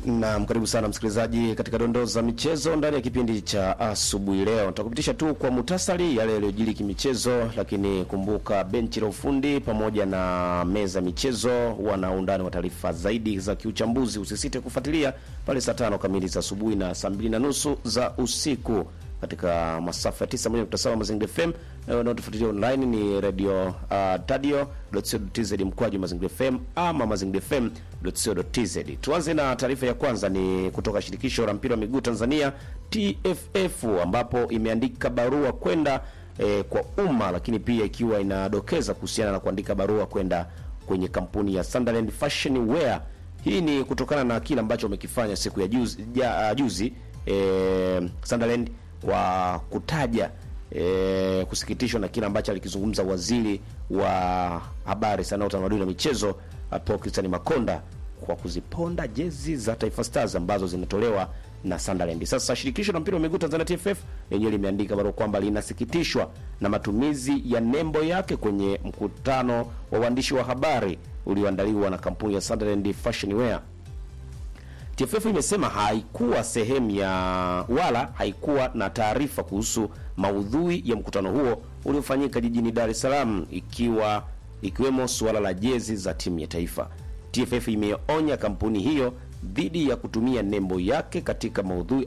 Naam, karibu sana msikilizaji katika dondoo za michezo ndani ya kipindi cha asubuhi leo. Nitakupitisha tu kwa muhtasari yale yaliyojiri kimichezo, lakini kumbuka benchi la ufundi pamoja na meza michezo wana undani wa taarifa zaidi za kiuchambuzi. Usisite kufuatilia pale saa tano kamili za asubuhi na saa mbili na nusu za usiku katika masafa ya 91.7 Mazingira FM na wanaotufuatilia online ni radio uh, tadio.co.tz mkwaju Mazingira FM ama Mazingira FM.co.tz. Tuanze na taarifa ya kwanza ni kutoka shirikisho la mpira wa miguu Tanzania TFF, ambapo imeandika barua kwenda eh, kwa umma, lakini pia ikiwa inadokeza kuhusiana na kuandika barua kwenda kwenye kampuni ya Sunderland Fashion Wear. Hii ni kutokana na kile ambacho wamekifanya siku ya juzi, ja, juzi eh, Sunderland kwa kutaja e, kusikitishwa na kile ambacho alikizungumza waziri wa habari, sanaa, utamaduni na michezo Paul Christian Makonda kwa kuziponda jezi za Taifa Stars ambazo zinatolewa na Sunderland. Sasa shirikisho la mpira wa miguu Tanzania TFF lenyewe limeandika barua kwamba linasikitishwa na matumizi ya nembo yake kwenye mkutano wa waandishi wa habari ulioandaliwa na kampuni ya Sunderland Fashion Wear. TFF imesema haikuwa sehemu ya wala haikuwa na taarifa kuhusu maudhui ya mkutano huo uliofanyika jijini Dar es Salaam, ikiwa ikiwemo suala la jezi za timu ya taifa. TFF imeonya kampuni hiyo dhidi ya kutumia nembo yake katika maudhui